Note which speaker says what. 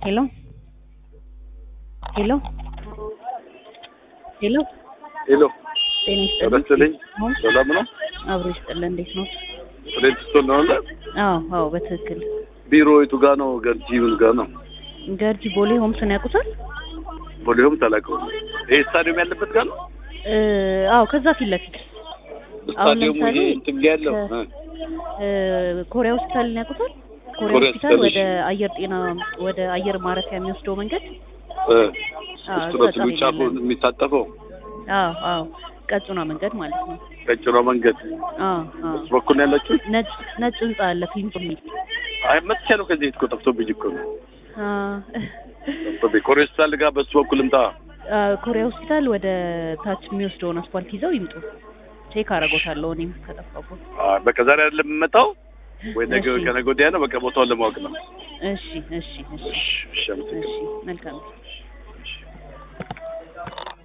Speaker 1: ሄሎ ሄሎ ሄሎ
Speaker 2: ሄሎ
Speaker 1: ጤና
Speaker 2: ተመስለኝ
Speaker 1: አሁን
Speaker 2: ሰላም ነው።
Speaker 1: አብሮ ይስጥልን። እንዴት ነው?
Speaker 2: ሬጅስቶን ነው አለ
Speaker 1: አዎ አዎ፣ በትክክል
Speaker 2: ቢሮ የቱ ጋ ነው? ገርጂ ምን ጋ ነው?
Speaker 1: ገርጂ ቦሌ ሆምስን ያውቁታል?
Speaker 2: ቦሌውም ተላቀው ይሄ ስታዲየም ያለበት ጋር ነው።
Speaker 1: እ አዎ፣ ከዛ ፊት ለፊት
Speaker 2: ስታዲየሙ
Speaker 1: ለምሳሌ
Speaker 2: ይሄ እንትን ጋ ያለው
Speaker 1: ከ-
Speaker 2: እ
Speaker 1: እ ኮሪያ ሆስፒታልን ያውቁታል? ኮሪያ
Speaker 2: ኮሪያ
Speaker 1: ሆስፒታል
Speaker 2: ሆስፒታል፣
Speaker 1: ወደ አየር ጤና ወደ አየር ማረፊያ የሚወስደው መንገድ
Speaker 2: እ
Speaker 1: አዎ፣
Speaker 2: እሱ
Speaker 1: እዛ
Speaker 2: ነው ትሉ
Speaker 1: ጫፍ
Speaker 2: ጫፉ
Speaker 1: ያለ ነው።
Speaker 2: የሚታጠፈው
Speaker 1: አዎ አዎ፣ ቀጭኗ መንገድ ማለት ነው።
Speaker 2: ቀጭኗ መንገድ
Speaker 1: አዎ አዎ፣
Speaker 2: እሱ በኩል ነው ያላችሁ።
Speaker 1: ነጭ ነጭ ህንጻ አለ ፊልም የሚል
Speaker 2: አይ መጥቼ ነው ከዚህ እኮ ጠፍቶብኝ እኮ ነው
Speaker 1: አ
Speaker 2: ጠፍቶብኝ። ኮሪያ ሆስፒታል ጋር በሱ በኩል ልምጣ።
Speaker 1: አ፣ ኮሪያ ሆስፒታል ወደ ታች የሚወስደውን አስፋልት ይዘው ይምጡ። ቼክ አደርጎታለሁ እኔም ከጠፋቦት።
Speaker 2: አይ በቃ ዛሬ አይደለም የምመጣው ወይ ነገ
Speaker 1: እሺ።
Speaker 2: ከነገ ወዲያ ነው። በቃ ቦታውን ለማወቅ ነው።
Speaker 1: እሺ እሺ እሺ
Speaker 2: እሺ እሺ አመሰግናለሁ።
Speaker 1: እሺ መልካም